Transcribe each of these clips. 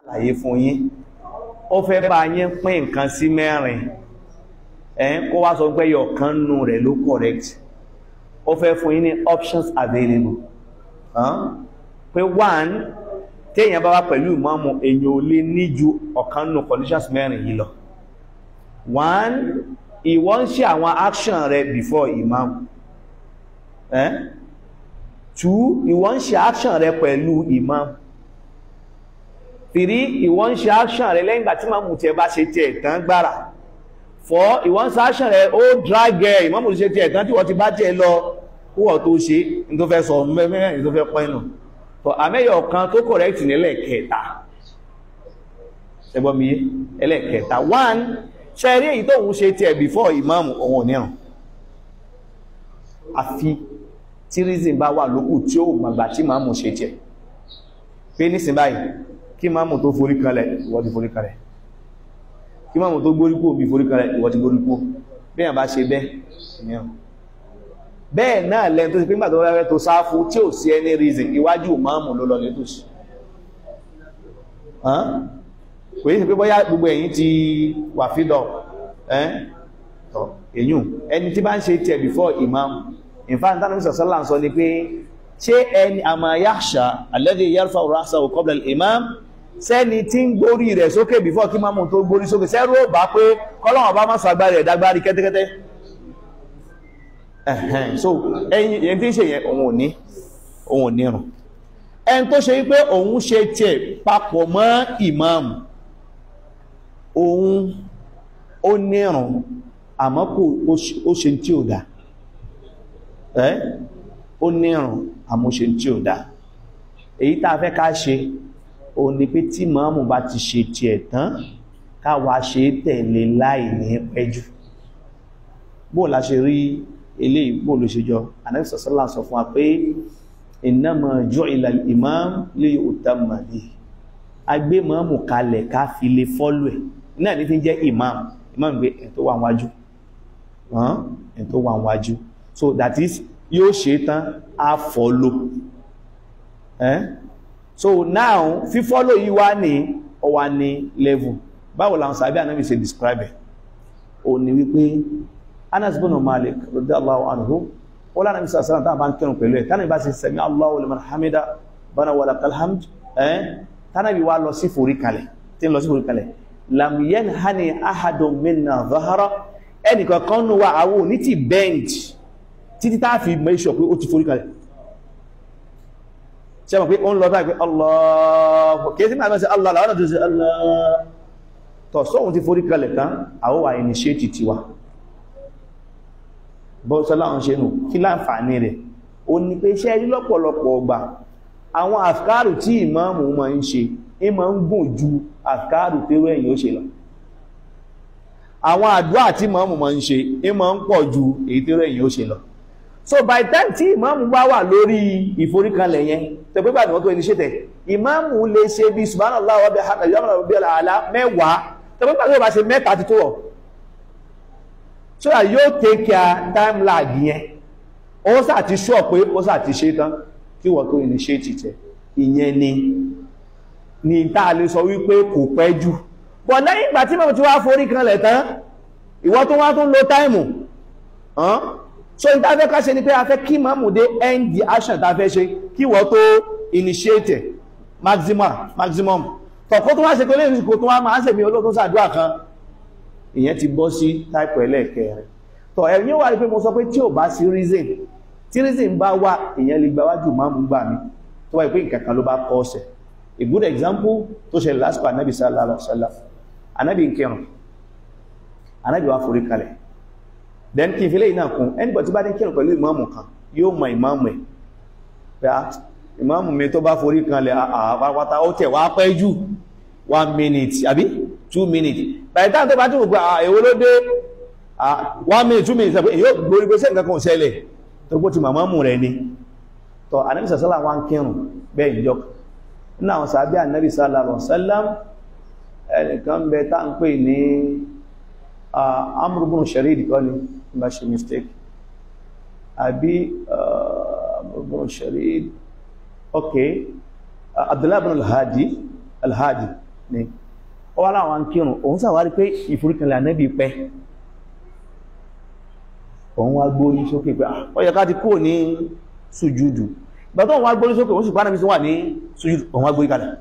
àyè fún yín ó fẹ́ bá yín pín nǹkan sí mẹ́rin ẹ̀ kó wá sọ pé yọ kan nù rẹ̀ ló correct ó fẹ́ fún yín ní options available pé one téèyàn bá wá pẹ̀lú ìmáàmù èèyàn ò lè ní ju ọ̀kan nù conditions mẹ́rin yìí lọ one ìwọ ń ṣe àwọn action rẹ before imam eh? two ìwọ ń ṣe action rẹ pẹ̀lú imam three ìwọ ń ṣe action rẹ lẹ́yìn ìgbà tí mamu tiẹ̀ bá ṣe tiẹ̀ tán gbára four ìwọ ń ṣe action rẹ ó drag ẹ imamu ṣe tiẹ̀ tán tí wọ́n ti bá tiẹ̀ lọ kúwọ̀ tó ṣe ní tó fẹ́ sọ mẹ́rin ní tó fẹ́ pẹ́ nù tọ́ àmẹ́yọ̀ kan tó correct nílẹ̀ kẹta ẹgbọ́n mi yé ẹlẹ́kẹta one ṣe rí èyí tóhun ṣe tí ẹ̀ before ìmáàmù ohun oníràn àfi tí reason bá wà lókù tí ó gbàgbà tí máàmù ṣe tí ẹ̀ pé nísìn báyìí kí máàmù tó forí kalẹ̀ ìwọ ti forí kalẹ̀ kí máàmù tó gbóríkó bí forí kalẹ̀ ìwọ ti gbóríkó bí yàn bá ṣe bẹ́ẹ̀ ìmíràn bẹ́ẹ̀ náà lẹ́n tó ti pé nígbà tó rẹ́ tó sáfú tí ò sí any reason iwájú máàmù ló lọ létòsí kò yí sí pé bóyá gbogbo ẹ̀yin ti wà fídọ̀ ẹ́ èyún ẹni tí bá ń ṣe tí ẹ̀ before imam in fact tánà mr sallam sọ ni pé ṣé ẹni àmà yakhsha alladhi yarfa'u ra'sahu qabla al-imam sẹ́ni tí ń gbórí rẹ̀ sókè before kí mámù tó gbórí sókè sẹ́rù ó bá pé kọ́lọ́wọ̀n bá má sàgbárí ẹ̀ dágbárí kẹ́tẹ́kẹ́tẹ́ ẹ̀hẹ́n so ẹ̀yin yẹn tí ń ṣe yẹn òun ò ní òun ò ní rùn ẹni tó ṣe wípé òun ṣe tiẹ̀ papọ̀ mọ́ ìmáàmù òun ó nírùn àmọ́ kò ó ṣe tí ò dá ẹ́ ó nírùn àmọ́ ó ṣe tí ò dá èyí tá a fẹ́ ká ṣe òun ni pé tí ìmáàmù bá ti ṣe tiẹ̀ tán káwa ṣe tẹ̀lé láì ní pẹ́jù bó la ṣe rí eléyìí bó ló ṣe jọ Ànábì sallallahu sọ fún wa pé innama ju'ila al-imam li yu'tamma bihi agbé mọ́mù kalẹ̀ ká fi lè fọ́lù ẹ̀ náà ní fi jẹ́ imam imam gbé ẹ̀ tó wà wájú ẹ̀ tó wà wájú so that is yóò ṣe tán á fọ́lò eh? so now fífọ́lò yìí wá ní ọwà ní level báwo làwọn sàbí ànábì ṣe describe ẹ̀ o ní wípé Anas bin Malik radiyallahu anhu ó lánàá mísà sára tàbí ń kírun pẹ̀lú ẹ̀ tánà ìbá sì sami Allahu liman hamida bana wa lakal hamd ẹ́ tánàbí wá lọ sí forí kalẹ̀ tí ń lọ sí forí kalẹ̀ lam yanhani ahadun minna zahara ẹnìkan kan nù wa àwọn ní ti bend títí tá fi make sure pé ó ti forí kalẹ̀ ṣe mọ̀ pé ó ń lọ báyìí pé Allah kìí sí máa mẹ́sẹ̀ Allah láwọn tó ṣe Allah tọ̀ sóhun ti forí kalẹ̀ tán àwọn wà initiate ti wa bọ́sọ́lá ń ṣe nù kí láǹfààní rẹ̀ ó ní pé iṣẹ́ rí lọ́pọ̀lọpọ̀ ọgbà àwọn àfikárù tí ìmáàmù ma ń ṣe é ma ń gùn ju àfikárù tí ó ẹ̀yìn ó ṣe lọ àwọn àdúrà tí ìmáàmù ma ń ṣe é ma ń pọ̀ ju èyí tí ó ẹ̀yìn ó ṣe lọ so by time tí ìmáàmù bá wà lórí ìforíkanlẹ̀ yẹn tó pé pàdé wọ́n tó ẹni ṣe tẹ̀ ìmáàmù lè ṣe bí subhanallah wa bihamdihi subhanallah àlá mẹ́wàá tó pé pàdé wọ́n bá ṣe mẹ́ta ti tó wọ̀ so that yóò take care time lag yẹn ó sà ti ṣọ́ pé ó sà ti ṣe tán kí wọ́n tó initiate tẹ̀ ìyẹn ni ni tá a lè sọ wípé kò pẹ́ jù pọ̀ lẹ́yìn ìgbà tí mọ̀ tí wá forí kanlẹ̀ tán ìwọ tó wá tún lo táìmù so ní tá a fẹ́ ká ṣe ni pé a fẹ́ kí mọ́mù dé end the action tá a fẹ́ ṣe kí wọ́n tó initiate maximum maximum tọ̀kọ́ tó wá ṣe pé lẹ́yìn ìsìnkú tó wá máa ń ṣèmí olóòtú sàdúrà kan ìyẹn ti bọ́ sí táìpù ẹlẹ́ẹ̀kẹrin tọ̀ ẹ̀yìn wà ní pé mo sọ pé tí ò bá sí reason tí reason bá wà ìyẹn lè gba wájú máa mú gbà mí tó wáyé pé nǹkan kan ló bá kọ́ ọ̀sẹ̀ a good example tó ṣẹlẹ̀ lásìkò anábì sallallahu alaihi wasallam anábì ń kírun anábì wá forí kalẹ̀ then kí n fi lè náà kún ẹnìbọ̀ tí bá ní kírun pẹ̀lú ìmáàmù kan yóò mọ ìmáàmù ẹ̀ pé ìmáàmù mi tó bá forí kalẹ̀ àpapata ó tẹ̀ wá pẹ́ jù one minute àbí two minutes by the time tó bá tún gbogbo èwo ló dé one minute two minutes àpé èyí ó gbórí pé sẹ́ǹkan kan ṣẹlẹ̀ tó gbó ti màmámù rẹ̀ ni tọ́ anábì sàṣálà wá ń kírun bẹ́ẹ̀ ìjọ nínú àwọn sàábí anábì sallallahu alaihi wasallam ẹnìkan bẹ tá ń pè ní Amr ibn Sharid kọ́ ni bá ṣe mistake àbí Amr ibn Sharid ok Abdullah ibn al-Hadi al-Hadi ni ó wá láwọn kírun òun ṣàwárí pé ìforíkanlẹ̀ ànábì pẹ́ òun wá gbórí sókè pé ó yẹ ká ti kúrò ní sùjúdù ìgbà tó òun wá gbórí sókè òun sì pàdánù sí wà ní sùjúdù òun wá gbórí kalẹ̀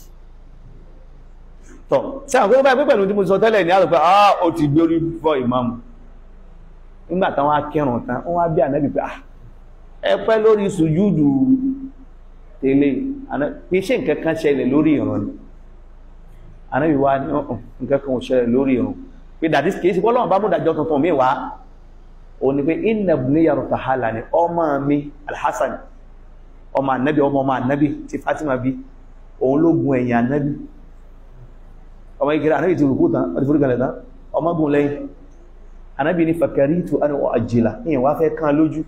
tọ̀ sí àwọn pé báyìí pẹ̀lú tí mo sọ tẹ́lẹ̀ ní àrùn pé ah ó ti gbórí fọ́ ìmáàmù nígbà táwọn akẹrùn tán wọ́n wá bí ànábì pé ah ẹ pẹ́ lórí sùjúdù tẹ́lẹ̀ pé ṣé nǹkan kan ṣẹlẹ̀ lórí ìran ni ànábì wá ní ọ̀hún nǹkan kan ò ṣẹlẹ̀ lórí ìran pé dàdí kìí sí bọ́lọ́wọ́n bá mú dájọ́ tuntun mi wá ó ní pé inna ibniya rutahala ni ọmọ mi alhassan ọmọ ànábì ọmọ ọmọ ànábì tí fatima bí òun ló gun ẹ̀yìn ànábì ọmọ ìkẹrẹ ànábì ti rùkú tán ọdí fúrúkẹlẹ̀ tán ọmọ gun lẹ́yìn ànábì ní fakaritu an u'ajjila ìyẹn wá fẹ́ kán lójú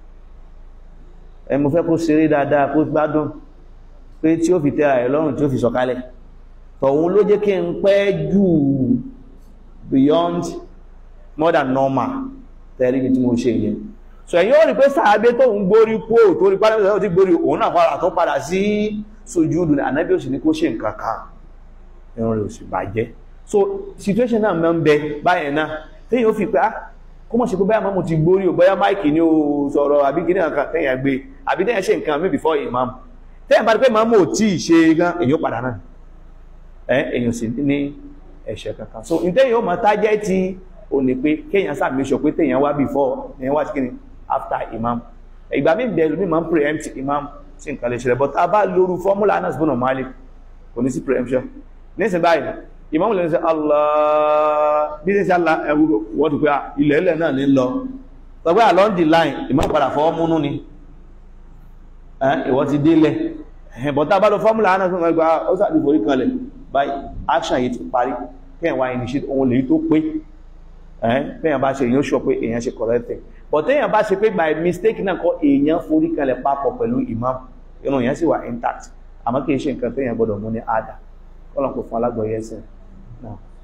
ẹ mo fẹ́ kó ṣeré dáadáa kó gbádùn pé tí ó fi tẹ́ra ẹ̀ lọ́rùn tí ó fi sọ̀kalẹ̀ tọ̀hun ló jẹ́ kí n pẹ́ jù beyond more than normal tẹ́rí bí tí mo ṣe yẹn so ẹ̀yin ó rí pé sàábé tó ń gbórí kó tó rí pálẹ́mẹ́sẹ̀ tó ti gbórí òun náà padà tó padà sí sujúdù ní ànábí ò sì ní kó ṣe nǹkan kan ẹ̀rùn rẹ̀ ò sì bàjẹ́ so situation náà mẹ́ ń bẹ báyẹn náà téèyàn ó fi pé ah kó mọ̀ sí pé báyà mọ́ mo ti gbórí ò bóyá máìkì ní o sọ̀rọ̀ àbí kí nìkan téèyàn gbé àbí téèyàn ṣe nǹkan mi before imam téèyàn bá rí pé màmú ò tí ì ṣe gan èyàn padà náà ẹ èyàn sì ní ẹ̀ṣẹ̀ kankan so ǹtẹ́yìn ó mọ̀ tájẹ́ ti ò ní pé kéèyàn sàmì sọ pé téèyàn wá before èyàn wá sí kí ni after imam ìgbà mí bẹ̀rù mí máa ń preempt imam sí nǹkan lè ṣẹlẹ̀ but a bá lóru fọ́múlà Anas bin Malik kò ní sí preemption nísìn báyìí imam lè ṣe Allah bí ṣe Allah ẹwú wọ́n ti pé ilẹ̀ ilẹ̀ náà ní lọ sọ pé along the line imam padà fọwọ́ múnú ni ìwọ ti délẹ̀ but a bá lọ fọ́múlà Anas bin Malik ó sàbí forí kanlẹ̀ báyìí action yìí ti parí kẹ́yìn wá initiate ohun lèyí tó pé ẹ̀ẹ́n bá ṣe èyàn ṣọ pé èyàn ṣe correct thing but téèyàn bá ṣe pé by mistake náà kọ́ èèyàn forí kalẹ̀ papọ̀ pẹ̀lú imam inú yẹn sì wà intact àmọ́ kìí ṣe nǹkan téèyàn gbọ́dọ̀ mú ní àdá kọ́lọ̀ kò fún alágbọ̀ọ́yẹsẹ̀ náà